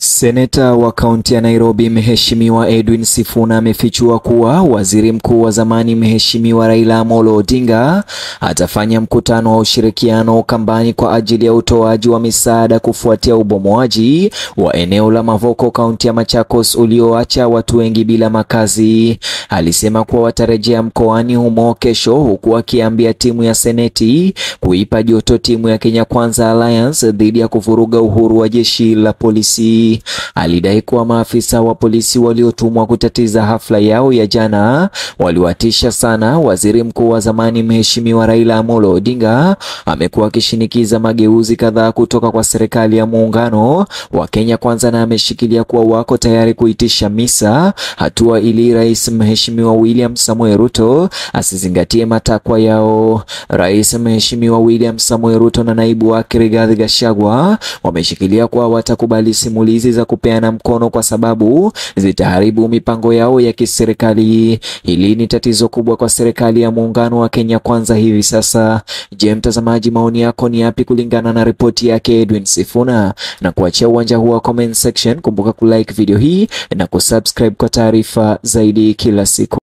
Seneta wa kaunti ya Nairobi Mheshimiwa Edwin Sifuna amefichua kuwa waziri mkuu wa zamani Mheshimiwa Raila Amolo Odinga atafanya mkutano wa ushirikiano Ukambani kwa ajili ya utoaji wa misaada kufuatia ubomoaji wa eneo la Mavoko kaunti ya Machakos ulioacha watu wengi bila makazi. Alisema kuwa watarejea mkoani humo kesho, huku akiambia timu ya Seneti kuipa joto timu ya Kenya Kwanza Alliance dhidi ya kuvuruga uhuru wa jeshi la polisi. Alidai kuwa maafisa wa polisi waliotumwa kutatiza hafla yao ya jana waliwatisha sana. Waziri mkuu wa zamani Mheshimiwa Raila Amolo Odinga amekuwa akishinikiza mageuzi kadhaa kutoka kwa serikali ya muungano wa Kenya Kwanza na ameshikilia kuwa wako tayari kuitisha misa, hatua ili Rais Mheshimiwa William Samoei Ruto asizingatie matakwa yao. Rais Mheshimiwa William Samoei Ruto na naibu wake Rigathi Gachagua wameshikilia kuwa watakubali simulizi za kupeana mkono kwa sababu zitaharibu mipango yao ya kiserikali. Hili ni tatizo kubwa kwa serikali ya muungano wa Kenya Kwanza hivi sasa. Je, mtazamaji, maoni yako ni yapi kulingana na ripoti yake Edwin Sifuna? Na kuachia uwanja huu wa comment section. Kumbuka kulike video hii na kusubscribe kwa taarifa zaidi kila siku.